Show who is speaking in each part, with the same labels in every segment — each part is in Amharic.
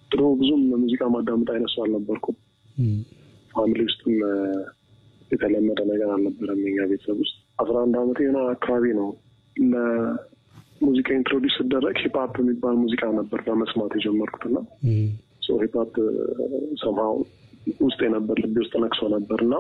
Speaker 1: ድሮ ብዙም ሙዚቃ ማዳመጥ አይነት ሰው አልነበርኩም። ፋሚሊ ውስጥም የተለመደ ነገር አልነበረም። የኛ ቤተሰብ ውስጥ አስራ አንድ አመት የሆነ አካባቢ ነው ለሙዚቃ ኢንትሮዲስ ስደረግ ሂፕሀፕ የሚባል ሙዚቃ ነበር በመስማት የጀመርኩትና ሂፕሀፕ ሰምሃው ውስጥ የነበር ልቤ ውስጥ ነቅሶ ነበር እና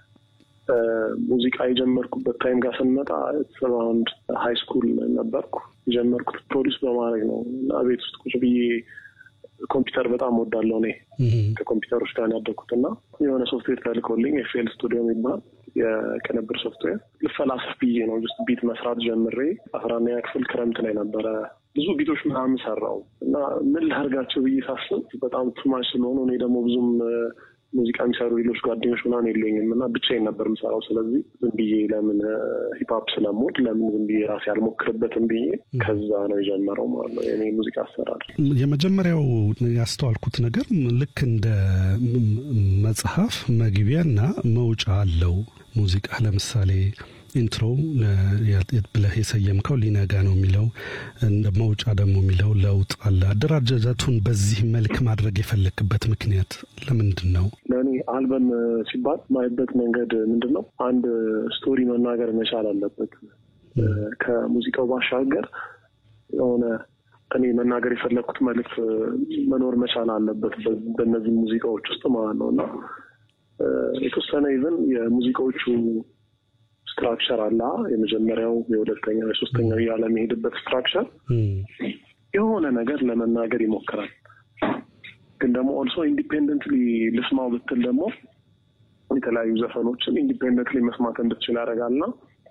Speaker 1: ሙዚቃ የጀመርኩበት ታይም ጋር ስንመጣ ሰራውንድ ሀይ ስኩል ነበርኩ። የጀመርኩት ፕሮዲስ በማድረግ ነው እና ቤት ውስጥ ቁጭ ብዬ ኮምፒውተር በጣም ወዳለሁ እኔ ከኮምፒውተሮች ጋር ያደግኩት እና የሆነ ሶፍትዌር ተልኮልኝ ኤፍኤል ስቱዲዮ የሚባል የቅንብር ሶፍትዌር ልፈላሰፍ ብዬ ነው ስ ቢት መስራት ጀምሬ አስራ አንደኛ ክፍል ክረምት ላይ ነበረ ብዙ ቢቶች ምናምን ሰራው እና ምን ላርጋቸው ብዬ ሳስብ በጣም ቱማች ስለሆኑ እኔ ደግሞ ብዙም ሙዚቃ የሚሰሩ ሌሎች ጓደኞች ምናምን የለኝም እና ብቻዬን ነበር የምሰራው። ስለዚህ ዝም ብዬ ለምን ሂፕሀፕ ስለምወድ ለምን ዝም ብዬ ራሴ አልሞክርበትም ብዬ ከዛ ነው የጀመረው ማለት ነው የኔ ሙዚቃ አሰራር።
Speaker 2: የመጀመሪያው ያስተዋልኩት ነገር ልክ እንደ መጽሐፍ መግቢያና መውጫ አለው ሙዚቃ ለምሳሌ ኢንትሮ ብለህ የሰየምከው ሊነጋ ነው የሚለው እንደ መውጫ ደግሞ የሚለው ለውጥ አለ። አደራጃጀቱን በዚህ መልክ ማድረግ የፈለክበት ምክንያት ለምንድን ነው?
Speaker 1: ለእኔ አልበም ሲባል ማይበት መንገድ ምንድን ነው? አንድ ስቶሪ መናገር መቻል አለበት። ከሙዚቃው ባሻገር የሆነ እኔ መናገር የፈለግኩት መልዕክት መኖር መቻል አለበት በእነዚህ ሙዚቃዎች ውስጥ ማለት ነው እና የተወሰነ ይዘን የሙዚቃዎቹ ስትራክቸር አለ። የመጀመሪያው፣ የሁለተኛው፣ የሶስተኛው እያለ የሚሄድበት ስትራክቸር የሆነ ነገር ለመናገር ይሞክራል። ግን ደግሞ ኦልሶ ኢንዲፔንደንትሊ ልስማው ብትል ደግሞ የተለያዩ ዘፈኖችን ኢንዲፔንደንትሊ መስማት እንድትችል ያደርጋልና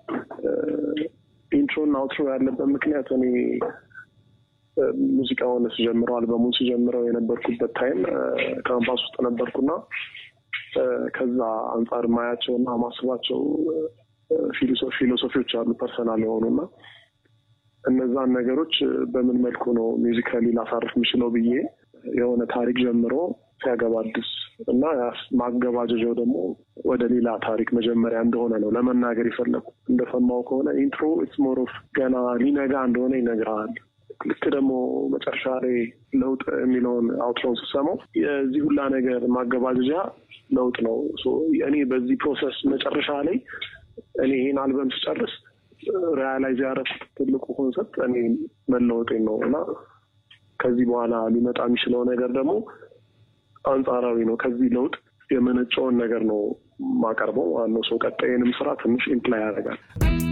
Speaker 1: ኢንትሮና አውትሮ ያለበት ምክንያት እኔ ሙዚቃውን ስጀምረው አልበሙን ስጀምረው የነበርኩበት ታይም ካምፓስ ውስጥ ነበርኩና ከዛ አንጻር ማያቸውና ማስባቸው ፊሎሶፊዎች አሉ ፐርሰናል የሆኑና እነዛን ነገሮች በምን መልኩ ነው ሚውዚካሊ ላሳርፍ የምችለው ብዬ የሆነ ታሪክ ጀምሮ ሲያገባድስ እና ማገባደጃው ደግሞ ወደ ሌላ ታሪክ መጀመሪያ እንደሆነ ነው ለመናገር የፈለጉ። እንደሰማው ከሆነ ኢንትሮ ኢትስ ሞር ኦፍ ገና ሊነጋ እንደሆነ ይነግርሃል። ልክ ደግሞ መጨረሻ ላይ ለውጥ የሚለውን አውትሮን ስሰማው የዚህ ሁላ ነገር ማገባደጃ ለውጥ ነው። እኔ በዚህ ፕሮሰስ መጨረሻ ላይ እኔ ይህን አልበም ስጨርስ ሪያላይዝ ያደረኩት ትልቁ ኮንሰፕት እኔ መለወጤን ነው እና ከዚህ በኋላ ሊመጣ የሚችለው ነገር ደግሞ አንጻራዊ ነው። ከዚህ ለውጥ የመነጨውን ነገር ነው ማቀርበው። ዋናው ሰው ቀጣይንም ስራ ትንሽ ኢምፕላይ ያደርጋል።